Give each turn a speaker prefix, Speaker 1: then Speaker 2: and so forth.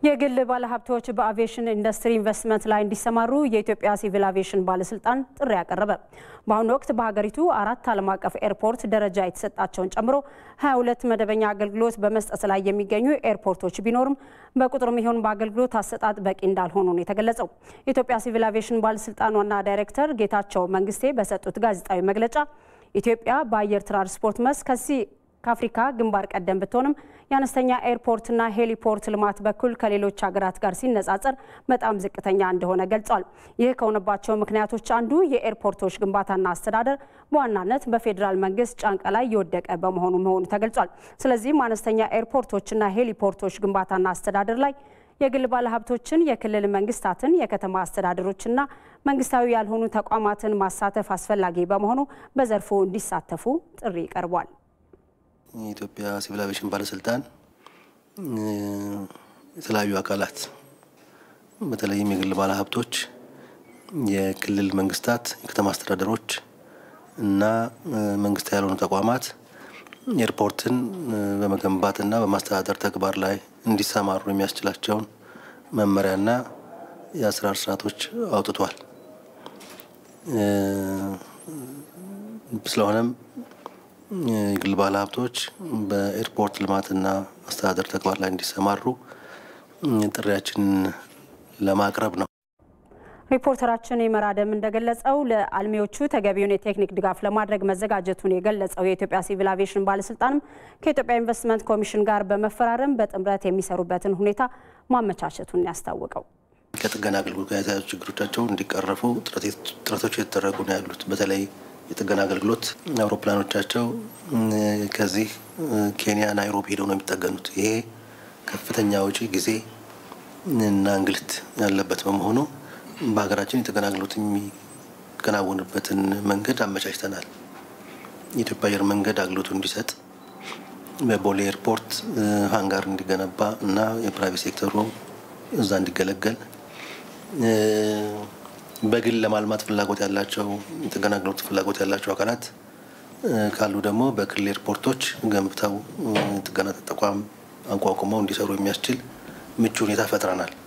Speaker 1: የግል ባለሀብቶች በአቪዬሽን ኢንዱስትሪ ኢንቨስትመንት ላይ እንዲሰማሩ የኢትዮጵያ ሲቪል አቪዬሽን ባለስልጣን ጥሪ ያቀረበ። በአሁኑ ወቅት በሀገሪቱ አራት ዓለም አቀፍ ኤርፖርት ደረጃ የተሰጣቸውን ጨምሮ 22 መደበኛ አገልግሎት በመስጠት ላይ የሚገኙ ኤርፖርቶች ቢኖርም በቁጥርም ይሁን በአገልግሎት አሰጣጥ በቂ እንዳልሆኑ ነው የተገለጸው። የኢትዮጵያ ሲቪል አቪዬሽን ባለስልጣን ዋና ዳይሬክተር ጌታቸው መንግስቴ በሰጡት ጋዜጣዊ መግለጫ ኢትዮጵያ በአየር ትራንስፖርት መስክ ከዚህ ከአፍሪካ ግንባር ቀደም ብትሆንም የአነስተኛ ኤርፖርትና ሄሊፖርት ልማት በኩል ከሌሎች ሀገራት ጋር ሲነጻጸር በጣም ዝቅተኛ እንደሆነ ገልጿል። ይህ ከሆነባቸው ምክንያቶች አንዱ የኤርፖርቶች ግንባታና አስተዳደር በዋናነት በፌዴራል መንግስት ጫንቃ ላይ የወደቀ በመሆኑ መሆኑ ተገልጿል። ስለዚህም አነስተኛ ኤርፖርቶችና ሄሊፖርቶች ግንባታና አስተዳደር ላይ የግል ባለሀብቶችን፣ የክልል መንግስታትን፣ የከተማ አስተዳደሮችና መንግስታዊ ያልሆኑ ተቋማትን ማሳተፍ አስፈላጊ በመሆኑ በዘርፉ እንዲሳተፉ ጥሪ ቀርቧል።
Speaker 2: የኢትዮጵያ ሲቪል አቪዬሽን ባለስልጣን የተለያዩ አካላት በተለይም የግል ባለሀብቶች፣ የክልል መንግስታት፣ የከተማ አስተዳደሮች እና መንግስታዊ ያልሆኑ ተቋማት ኤርፖርትን በመገንባትና በማስተዳደር ተግባር ላይ እንዲሰማሩ የሚያስችላቸውን መመሪያና የአሰራር ስርዓቶች አውጥቷል። ስለሆነም የግል ባለሀብቶች በኤርፖርት ልማትና አስተዳደር ተግባር ላይ እንዲሰማሩ ጥሪያችንን ለማቅረብ ነው።
Speaker 1: ሪፖርተራችን የመራደም እንደገለጸው ለአልሚዎቹ ተገቢውን የቴክኒክ ድጋፍ ለማድረግ መዘጋጀቱን የገለጸው የኢትዮጵያ ሲቪል አቪዬሽን ባለስልጣንም ከኢትዮጵያ ኢንቨስትመንት ኮሚሽን ጋር በመፈራረም በጥምረት የሚሰሩበትን ሁኔታ ማመቻቸቱን ያስታወቀው
Speaker 2: ከጥገና አገልግሎት ጋር የተያዙ ችግሮቻቸው እንዲቀረፉ ጥረቶች የተደረጉ ነው ያሉት። በተለይ የጥገና አገልግሎት አውሮፕላኖቻቸው ከዚህ ኬንያ ናይሮቢ ሄደው ነው የሚጠገኑት። ይሄ ከፍተኛ ወጪ፣ ጊዜ እና እንግልት ያለበት በመሆኑ በሀገራችን የጥገና አገልግሎት የሚከናወንበትን መንገድ አመቻችተናል። የኢትዮጵያ አየር መንገድ አገልግሎቱ እንዲሰጥ በቦሌ ኤርፖርት ሃንጋር እንዲገነባ እና የፕራይቬት ሴክተሩ እዛ እንዲገለገል በግል ለማልማት ፍላጎት ያላቸው የጥገና አገልግሎት ፍላጎት ያላቸው አካላት ካሉ ደግሞ በክልል ኤርፖርቶች ገንብተው ጥገና ተቋም አቋቁመው እንዲሰሩ የሚያስችል ምቹ ሁኔታ ፈጥረናል።